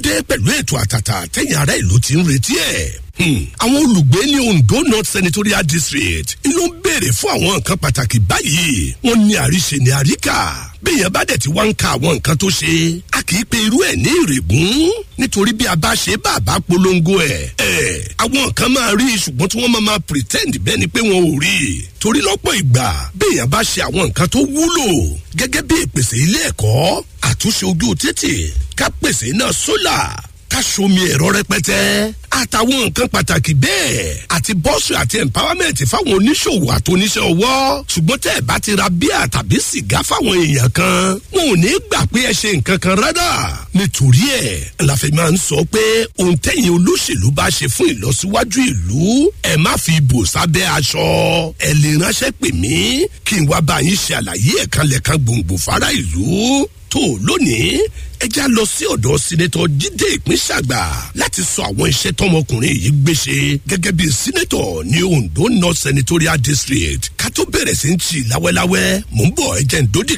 dé pẹ̀lú ètò àtàtà tẹ̀yìn ará ìlú ti ń retí ẹ̀. àwọn olùgbé ní ondo north senatorial district ló ń béèrè fún àwọn nǹkan pàtàkì báyìí wọ́n ní àríṣe ní àríkà bẹ́ẹ̀yẹn bá dẹ̀ ti wá ń ka àwọn nǹkan tó ṣe a kì í pe irú ẹ̀ ní ìrègùn nítorí bí a bá ṣe bá a bá polongo ẹ̀ ẹ̀ àwọn nǹkan máa rí ṣùgbọ́n tí wọ́n máa máa pretend bẹ́ẹ̀ ni pé wọn ò rí torí lọ́pọ̀ ìgbà bẹ́ẹ̀yẹn bá ṣe àwọn nǹkan tó wúlò gẹ́gẹ́ bí ìpèsè ilé ẹ̀kọ́ àtúnṣe ojú títì ká pèsè iná sólà ká somi ẹ̀rọ rẹpẹtẹ àtàwọn nǹkan pàtàkì bẹ́ẹ̀ àti bọ́ọ̀sì àti empowerment fáwọn oníṣòwò àtòníṣẹ́ ọwọ́ ṣùgbọ́n tẹ́ ẹ̀ bá ti ra bíà tàbí sìgá fáwọn èèyàn kan wọn ò ní gbà pé ẹ ṣe nǹkan kan rárá nítorí ẹ̀ la fi máa ń sọ pé ohun tẹ̀yìn olóṣèlú bá ṣe fún ìlọsíwájú ìlú ẹ má fi bò sábẹ́ aṣọ ẹ lè ránṣẹ́ pè mí kí n wá bá yín ṣe àlàyé ẹ̀kanlẹ̀kan gbòǹgbò fara ìlú tó lónìí ẹ já lọ sí ọ̀dọ̀ sínétọ̀ jíde ìpínṣàgbà láti sọ àwọn iṣẹ́ tọmọkùnrin yìí gbéṣe gẹ́gẹ́ bí sínétọ̀ ní ondo north senatorial district ká tó bẹ̀rẹ̀ sí ń tì láwẹ́láwẹ́ mò ń bọ̀ ẹ jẹ́ ń dódì